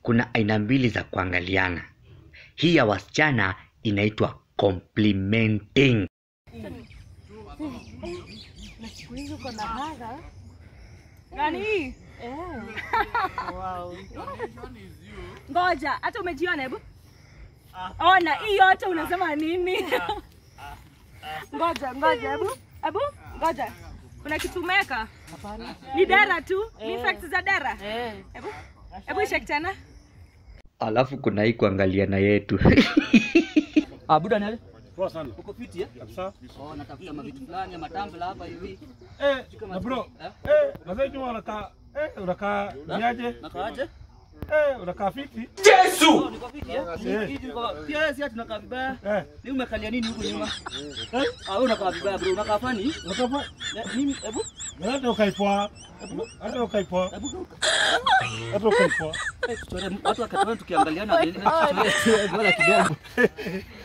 kuna aina mbili za kuangaliana. Hii ya wasichana inaitwa complimenting. Na siku hizi uko na haga. Gani hii? Eh. Wow. Ngoja, hata umejiona hebu? Ona, hii yote unasema nini? Ngoja, ngoja, hebu. Hebu, ngoja. Kuna kitu umeweka? Hapana. Ni dara tu? Ni Eh. effects za dara? Eh. Hebu. Hebu shake tena. Alafu kuna hii kuangaliana yetu. Ah, buda nale. Poa sana. Uko fiti eh? Kabisa. Oh, natafuta mavitu fulani ya matambla hapa hivi. Eh, na bro. Eh, mazee Juma unakaa eh unakaa niaje? Nakaaje? Eh, unakaa fiti? Oh, niko fiti eh? Eh. Hivi niko pia wewe si ati unakaa vibaya. Eh, Ni umekalia nini huko nyuma? Eh? Ah, wewe unakaa vibaya bro, unakaa fani? unataka Eh, Mimi hebu hata ukaipoa. Hata ukaipoa. hebu Hata ukaipoa. eh, tuchore watu wakatoa tukiangaliana ile tuchore bora kidogo.